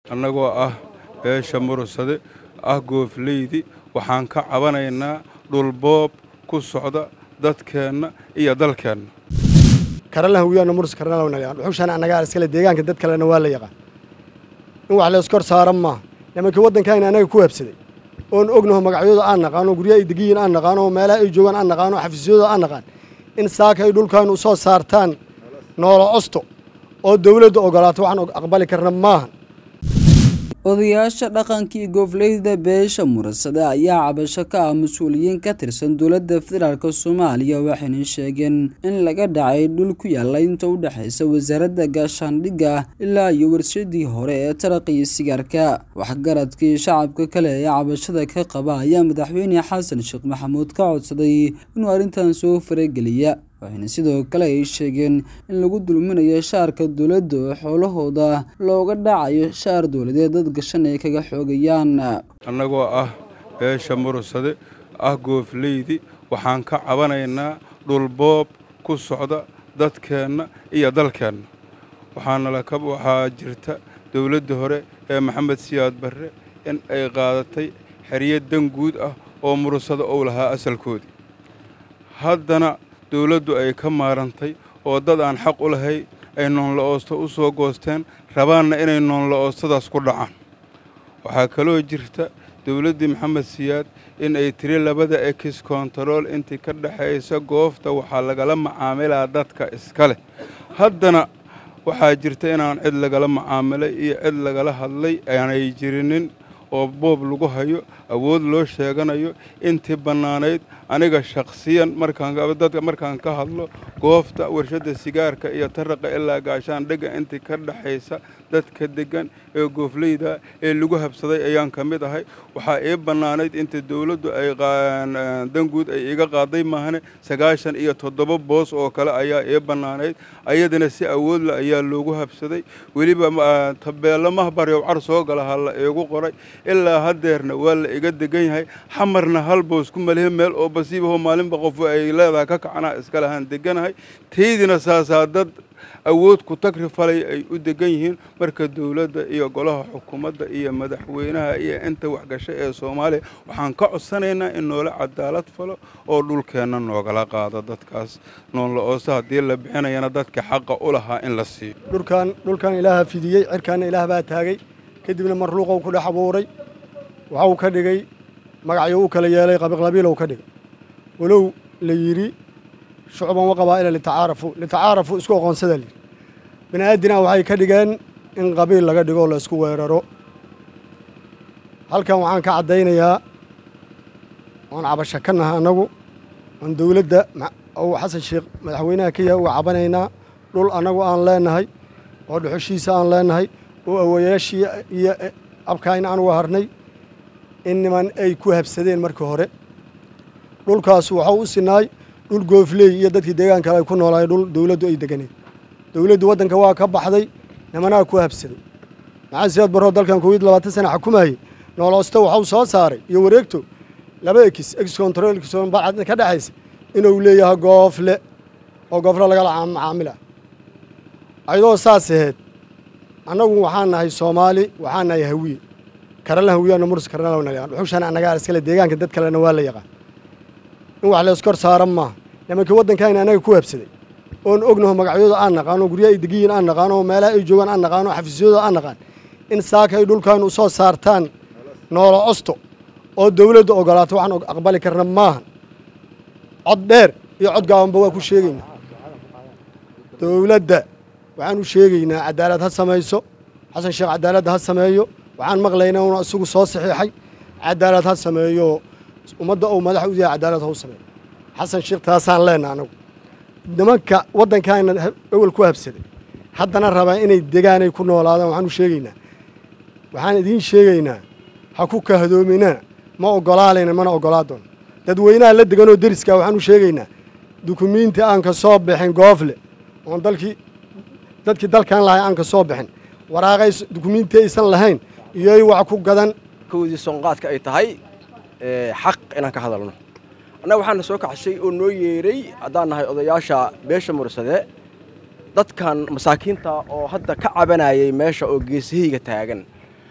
annagoo ah beesha murursade ah goofleydi waxaan ka cabanaynaa dhulboob ku socda dadkeenna iyo dalkeenna karalahan wiyaana murus karnalawna dhuxushaan annagaa iskale deegaanka dad kalena waa la yaqaan in wax layskor saaran maaha nimankii waddankayna annaga ku habsaday oon ognaho magacyadooda aan naqaano guryaha ay degiyiin aan naqaano oo meelaha ay joogaan aan naqaano xafiisyadooda aan naqaan in saaka ay dhulkan u soo saartaan noolo osto oo dawladda ogolaato waxaan aqbali karna maahan odayaasha dhaqankii goofleyda beesha mursade ayaa cabasho ka ah mas-uuliyiin ka tirsan dowladda federaalk soomaaliya waxayna sheegeen in laga dhacay dhul ku yaalla inta u dhexaysa wasaaradda gaashaandhigga ilaa iyo warshadii hore ee taraqa iyo sigaarka waxgaradkii shacabka kale ee cabashada ka qaba ayaa madaxweyne xasan sheekh maxamuud ka codsaday inuu arrintan soo farageliya waxayna sidoo kale ay sheegeen in lagu dulminayo shaarka dowladda oo xoolahooda looga dhacayo shaar dowladeed dad gashan ay kaga xoogayaan annagoo ah beesha murursade ah goofleydi waxaan ka cabanaynaa dhulboob ku socda dadkeenna iyo dalkeenna waxaa jirta dowladda hore ee maxamed siyaad barre in ay qaadatay xeryo dan guud ah oo murursada ou lahaa asalkoodii haddana dowladdu ay ka maarantay oo dad aan xaq u lahay ay noonla-oosto u soo goosteen rabaanna inay noonla-oostadaas ku dhacaan waxaa kaloo jirta dowladdii maxamed siyaad in ay tiri labada ekis kontarool intii ka dhexaysa goofta waxaa lagala macaamilaa dadka iska leh haddana waxaa jirta inaan cid lagala macaamilay iyo cid lagala hadlay aanay jirinin oo boob lagu hayo awood loo sheeganayo intii bannaanayd aniga shakhsiyan markaandadka markaan ka hadlo goofta warshadda sigaarka iyo taraqa ilaa gaashaan dhega intii ka dhexaysa dadka deggan ee goofleyda ee lagu habsaday ayaan ka mid ahay waxaa ii bannaanayd inta dowladdu ay danguud ay iga qaaday maahane sagaashan iyo toddoba boos oo kale ayaa ii bannaanayd ayadana si awoodla ayaa loogu habsaday weliba tabeello mahbaryow car soo galaha la iigu qoray ilaa haddeerna waa la iga degan yahay xamarna hal boos ku malihe meel oo basiibaho maalinba qofu ay leedahay ka kacanaa iska lahaan deganahay taydina saasaa dad awood ku tagri falay ay u degan yihiin marka dowladda iyo golaha xukuumadda iyo madaxweynaha iyo inta waxgasho ee soomaaliya waxaan ka codsanaynaa in noola cadaalad falo oo dhulkeenna noogala qaado dadkaas noonla-ooso haddii la bixinayana dadka xaqa u lahaa in la siiyo dhulkan dhulkan ilaaha fidiyey cirkaanna ilaah baa taagay kadibna marluuqou ku dhex abuuray waxau ka dhigay magacyo u kala yeelay qabiqlabiilow ka dhigay walow la yidhi shucban wa qabaa'ila litacaarafu litacaarafu isku aqoonsada layidhi bini aadina waxay ka dhigeen in qabiil laga dhigo la isku weeraro halkan waxaan ka caddaynayaa oon cabasho ka naha annagu oon dowladda ou xasan sheekh madaxweynaha ka yahay uga cabanaynaa dhul annagu aan leenahay oo dhuxushiisa aan leenahay oo awayaashii iyo abkaayna aan uga harnay in niman ay ku habsadeen markii hore dhulkaas waxau u sinaay dhul goofley iyo dadkii deegaan kale ay ku noolaay dhul dowladdu ay deganeed dowladdu waddanka waa ka baxday nimanaa ku habsaday maxaa siyaad barroo dalkan kowiyo labaatan sana xukumayey nooloosto waxau soo saaray iyo wareegto laba ekis ex control bacad ka dhexaysa inuu leeyahay goofle oo goofle lagala macaamila ayadoo saas aheed annagu waxaan nahay soomaali waxaan nahay hawiye karalahan wiyaana murus karnalawna dhuxushaan annagaa iskale deegaanka dad kalena waa la yaqaan in wax layskor saaran maaha nimankii waddankayna annaga ku habsaday oon ognaho magacyadooda aan naqaano guryaha ay degiyiin aan naqaano oo meelaha ay joogaan aan naqaano xafiisyadooda aan naqaan in saaka ay dhulkan u soo saartaan noolo osto oo dawladda ogolaato waxaan aqbali karna maahan cod dheer iyo cod gaabanba waa ku sheegaynaa dowladda waxaan u sheegaynaa cadaalad ha samayso xasan sheekh cadaaladda ha sameeyo waxaan maqlaynaa una isagu soo saxiixay cadaalad ha sameeyo ummadda ou madax u yahay cadaalad ha u sameeyo xasan sheekh taasaan leenaha anagu nimanka waddankaana ewel ku habsaday haddana rabaa inay degaanay ku noolaadaan waxaan u sheegaynaa waxaan idiin sheegaynaa ha ku kahdoominana ma ogolaalayna mana ogolaa doono dadweynaha la deganoo deriskaa waxaan u sheegaynaa dukumiinti aan ka soo bixin goofle oon dalkii dadkii dalkan lahay aan ka soo bixin waraaqay dukumiinti aysan lahayn iyoy wax ku gadan kowdii soonqaadka ay tahay xaq inaan ka hadalno annaga waxaana soo kaxshay oo noo yeeray haddaan nahay odayaasha beesha mursade dadkan masaakiinta oo hadda ka cabanayay meesha oo geesahayga taagan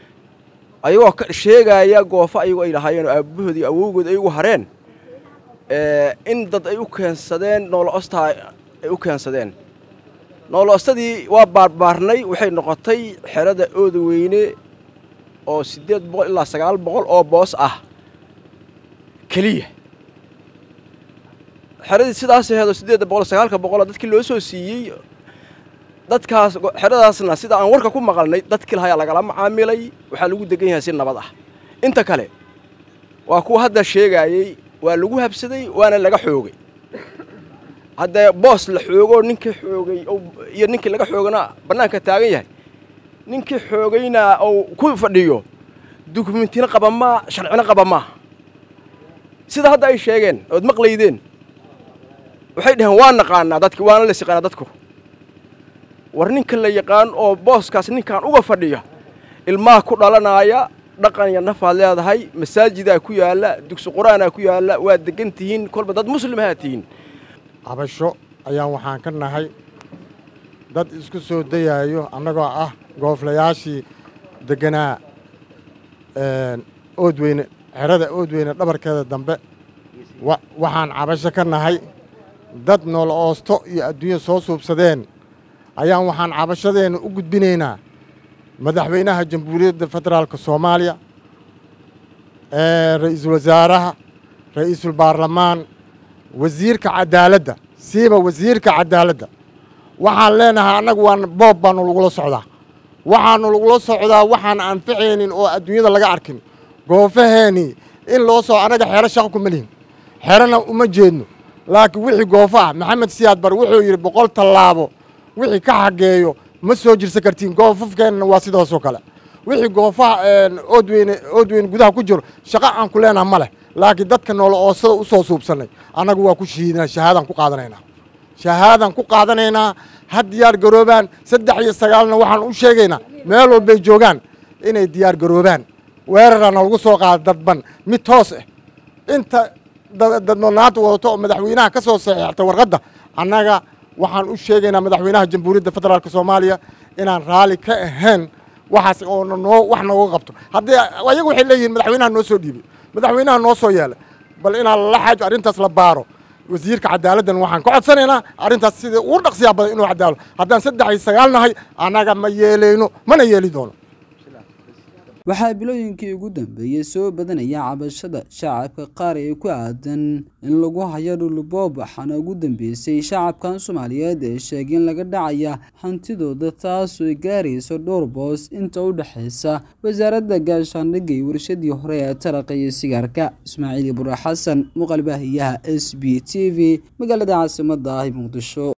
ayagoo sheegaya goofo ayagoo ay lahaayeen oo aabbahoodii awowgood ay ugu hareen in dad ay u keensadeen noolo-ostaa ay u keensadeen noolo-ostadii waa baarbaarnay waxay noqotay xerada ooda weyne oo siddeed boqol ilaa sagaal boqol oo boos ah keliya xeradii sidaas aheedoo siddeedda boqol sagaalka boqoloo dadkii loo soo siiyey dadkaas xeradaasna sida aan warka ku maqalnay dadkii lahayaa lagala macaamilay waxaa lagu degan yahay si nabad ah inta kale waa kuwa hadda sheegaayey waa lagu habsaday waana laga xoogay haddee boos la xoogoo ninkii xoogay iyo ninkii laga xoogana bannaanka taagan yahay ninkii xoogayna ou ku fadhiyo dukumentina qaba maa sharcina qaba maa sida hadda ay sheegeen ood maqlaydeen waxay dhaheen waa naqaanaa dadki waana la siqaanaa dadku war ninka la yaqaan oo booskaas ninkaan uga fadhiya ilmaha ku dhalanaaya dhaqan iyo nafaad leedahay masaajidaa ku yaalla dugsi qur-aanaa ku yaalla waa degan tihiin kolba dad muslimahaa tihiin cabasho ayaan waxaan ka nahay dad isku soo dayaayo annagoo ah gooflayaashii degganaa oodweyne xerada oodweyne dhabarkeeda dambe waxaan cabasho ka nahay dad nool oosto iyo adduunya soo suubsadeen ayaan waxaan cabashadeenna u gudbinaynaa madaxweynaha jamhuuriyadda federaalka soomaaliya ra'iisul wasaaraha ra'iisul baarlamaan wasiirka cadaaladda siiba wasiirka cadaaladda waxaan leenahay annagu waan boob baanu lagula socdaa waxaanu lagula socdaa waxaan anficaynin oo adduunyada laga arkin goofaheenii in loo soo annaga xero shaqo kuma lihin xerona uma jeedno laakiin wixii goofa ah maxamed siyaad bar wuxuu yidhi boqol tallaabo wixii ka xageeyo ma soo jirsan kartiin goofafkeennana waa sidaasoo kale wixii goofaha oodweyne oodweyne gudaha ku jiro shaqo aan ku leenaha ma leh laakiin dadka noolo oosada u soo suubsannay annagu waa ku shahiidinaa shahaadaan ku qaadanaynaa shahaadaan ku qaadanaynaa ha diyaar garoobaan saddex iyo sagaalna waxaan u sheegaynaa meel walbay joogaan inay diyaar garoobaan weerarana lagu soo qaada dadban mid toos ah inta dadnonaanta wadato oo madaxweynaha ka soo saxiixta warqadda annaga waxaan u sheegaynaa madaxweynaha jamhuuriyadda federaalk soomaaliya inaan raalli ka ahayn waxaas oo noo wax nooga qabto haddii ayagu waxay leeyihiin madaxweynaha noo soo dhiibay madaxweynaha noo soo yeelay bal inaan lala xaajo arrintaas la baaro wasiirka cadaaladdan waxaan ka codsanaynaa arrintaas sidai ugu dhaqsiyaa badan inuu cadaalo haddaan saddex iyo sagaal nahay annaga ma yeelayno mana yeeli doono waxaa bilooyinkii ugu dambeeyey soo badanaya cabashada shacabka qaar ee ku aadan in lagu hayo dhulboob waxaana ugu dambeysay shacabkan soomaaliyeed ee sheegay in laga dhacaya hantidooda taasoo gaarayso dhowr boos inta u dhexaysa wasaaradda gaashaandhigga iyo warshadii hore ee taraqa iyo sigaarka ismaaciil ibura xasan muuqaalbaahiyaha s b t v magaalada caasimada ah muqdisho